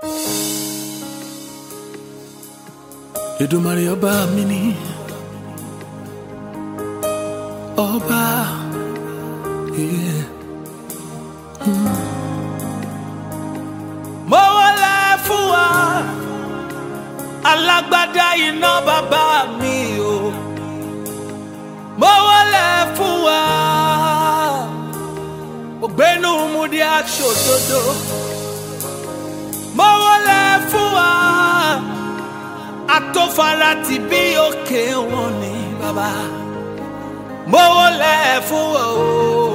Èdùmàrè ọba mi ni ọba yeah. Mm. mo wọlé fún wa alágbádá iná bàbá mi o mo wọlé fún wa ògbénu múdi aṣòdodo mo wọlé fún wa atófara ti bí òkè wọn ní bàbá mo wọlé fún wa o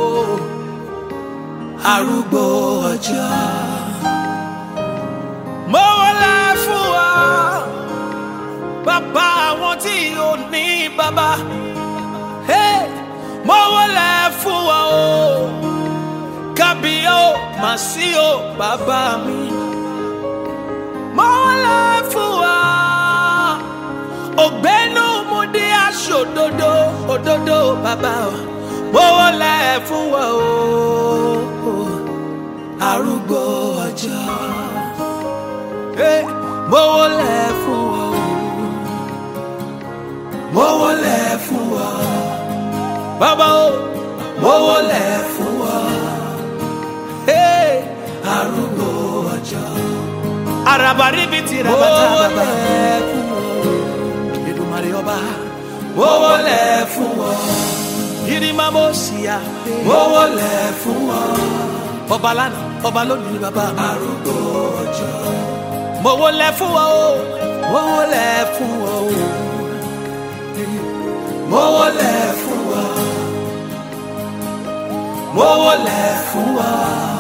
arúgbó ọjọ́ mo wọlé fún wa bàbá àwọn tí ò ní bàbá hey, mo wọlé fún wa o kábíyó màsíò bàbá mi mo wọlé fún wa ògbénu mo dé aṣọ òdodo òdodo bàbá mo wọlé fún wa o arúgbó ọjọ́ hey, mo wọlé fún wa o mo wọlé fún wa bàbá o mo wọlé fún wa hey, arúgbó ọjọ́ arabaribiti rabata bàbá Èdùmàrè ọba mo wọlé fún wa yirimamo siya mo wọlé fún wa ọba lánàá ọba lónìí bàbá mi arúgbó ọjọ́ mo wọlé fún wa o mo wọlé fún wa o mo wọlé fún wa mo wọlé fún wa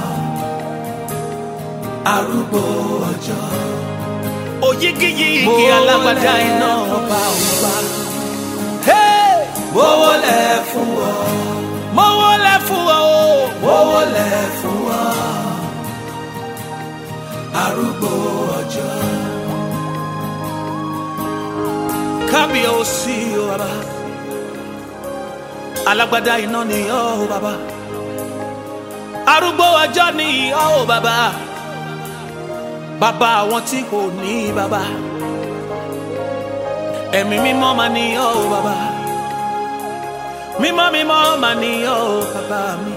arúgbó ọjọ́ òyigiyigi alágbádá iná ọba ọba mo wọlé fún wa mo wọlé fún wa o mo wọlé fún wa arúgbó ọjọ́ kábíyèsí o bàbá alágbádá iná ni ọ́ o bàbá arúgbó ọjọ́ ni ọ́ o bàbá bàbá àwọn tí kò ní bàbá ẹ̀mí mímọ́ máa ní ọ́ o bàbá mímọ́ mímọ́ máa ní ọ́ o bàbá mi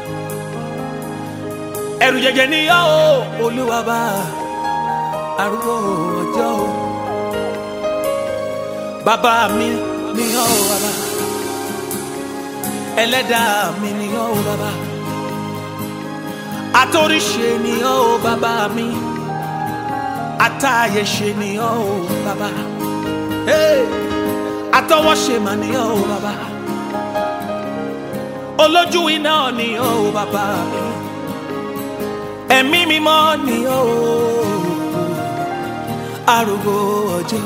ẹ̀rù jẹjẹ ní ọ́ o olúwa bá arúgbó ọjọ́ o bàbá mi ní ọ́ o bàbá ẹlẹ́dàá mi ní ọ́ o bàbá atóríṣe ní ọ́ o bàbá mi atáyẹ̀ṣe ní ọ́ o bàbá hey, atọwọ́ṣe mà ní ọ́ o bàbá olójú iná ní ọ́ o bàbá mi ẹ̀mí mímọ́ ní ọ́ o arúgbó ọjọ́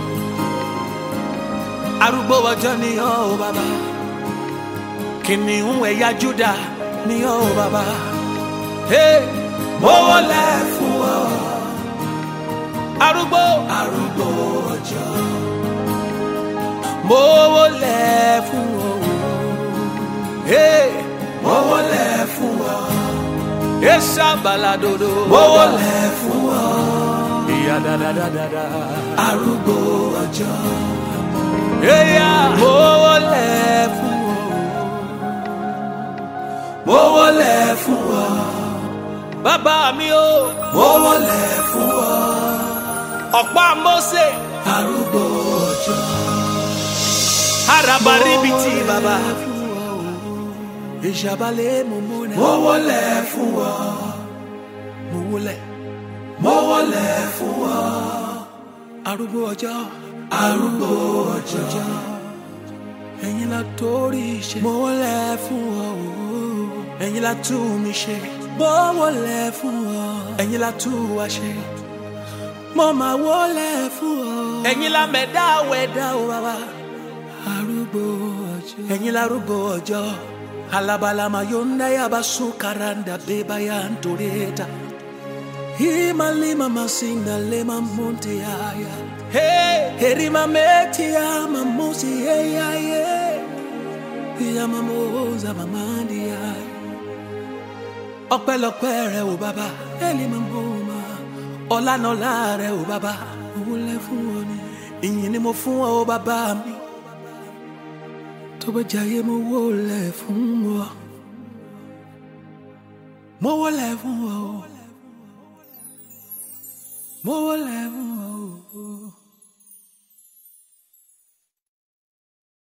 arúgbó ọjọ́ ní ọ́ o bàbá kìnìún ẹ̀yà Júdà ní ọ́ o bàbá hey, mo wọlé fún ọ arúgbó arúgbó ọjọ́ mo wọlé fún ọ hey, mo wọlé fún ọ esa baladodo mo wọlé fún ọ ìyá dáadáa arúgbó ọjọ́ eya mo wọlé fún ọ mo wọlé fún ọ bàbá mi o mo wọlé fún ọ ọ̀pá Mósè arúgbó ọjọ́ arabaribiti bàbá ìṣàbálẹ̀ mọ̀mọ́nà mo wọlé fún ọ mo wọlé mo wọlé fún ọ arúgbó ọjọ́ arúgbó ọjọ́ ẹ̀yin la torí ṣe mo wọlé fún ọ ẹ̀yin la tú mi ṣe mo wọlé fún ọ ẹ̀yin la tú wa ṣe mo máa wọlé fún ọ. ẹ̀yin la mẹ̀dá wẹ̀dá o bàbá. arúgbó ọjọ́. ẹ̀yin la arúgbó ọjọ́. alabalama yonda yaba sukaranda beba ya ntoreta. Hima lima masinda lema monte aya. Hey, herima meti ya mamusi ye ya ye. Ya mamoza mamandi ya. Ọpẹ́lọpẹ́ rẹ o bàbá. Eli mamoma ọlànàlá rẹ ò bàbá mo wọlé fún ọ ni ìyìn ni mo fún ọ bàbá mi tó bá jayé mo wọlé fún ọ mo wọlé fún ọ mo wọlé fún ọ.